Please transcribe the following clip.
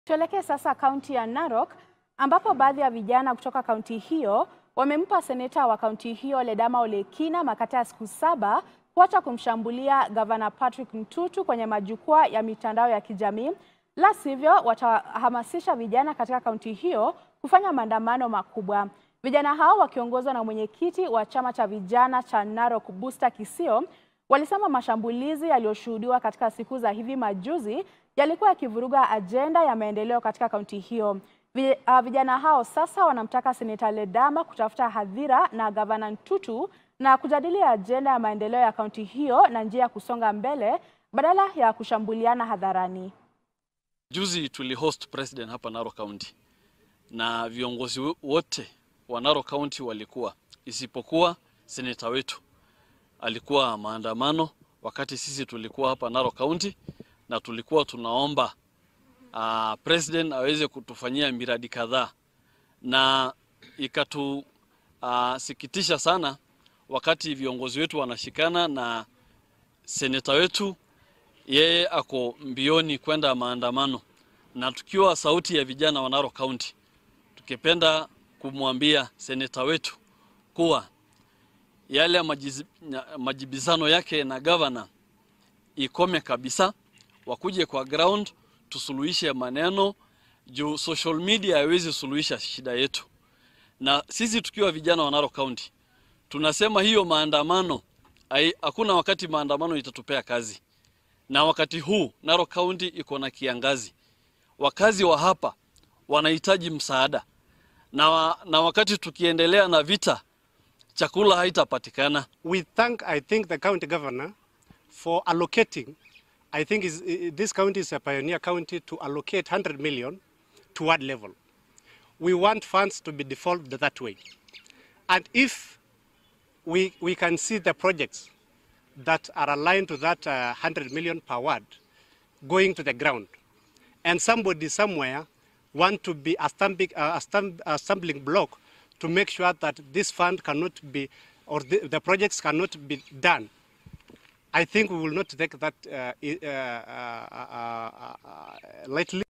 Tuelekee sasa kaunti ya Narok ambapo baadhi ya vijana kutoka kaunti hiyo wamempa seneta wa kaunti hiyo Ledama Ole Kina makata ya siku saba kuacha kumshambulia gavana Patrick Ntutu kwenye majukwaa ya mitandao ya kijamii, la sivyo watahamasisha vijana katika kaunti hiyo kufanya maandamano makubwa. Vijana hao wakiongozwa na mwenyekiti wa chama cha vijana cha Narok Busta Kisio walisema mashambulizi yaliyoshuhudiwa katika siku za hivi majuzi yalikuwa yakivuruga ajenda ya maendeleo katika kaunti hiyo. Vi- uh, Vijana hao sasa wanamtaka seneta Ledama kutafuta hadhira na gavana Ntutu na kujadili ajenda ya maendeleo ya kaunti hiyo na njia ya kusonga mbele badala ya kushambuliana hadharani. Juzi tulihost president hapa Narok County na viongozi wo- wote wa Narok County walikuwa, isipokuwa seneta wetu alikuwa maandamano wakati sisi tulikuwa hapa Narok County, na tulikuwa tunaomba uh, president aweze kutufanyia miradi kadhaa, na ikatusikitisha sana wakati viongozi wetu wanashikana na seneta wetu yeye ako mbioni kwenda maandamano, na tukiwa sauti ya vijana wa Narok County, tukipenda kumwambia seneta wetu kuwa yale ya majiz- nya- majibizano yake na gavana ikome kabisa, wakuje kwa ground tusuluhishe maneno juu social media haiwezi suluhisha shida yetu, na sisi tukiwa vijana wa Narok County tunasema hiyo maandamano hai- hakuna wakati maandamano itatupea kazi na wakati huu Narok County iko na kiangazi, wakazi wa hapa wanahitaji msaada na, wa, na wakati tukiendelea na vita chakula haitapatikana. We thank, I think, the county governor for allocating. I think is, i- this county is a pioneer county to allocate 100 million to ward level. We want funds to be devolved that way. And if we, we can see the projects that are aligned to that uh, 100 million per ward going to the ground, and somebody somewhere want to be a stumbling, uh, a stum- a stumbling block to make sure that this fund cannot be, or the, the projects cannot be done, I think we will not take that uh, i- uh, uh, uh, uh, uh, lightly.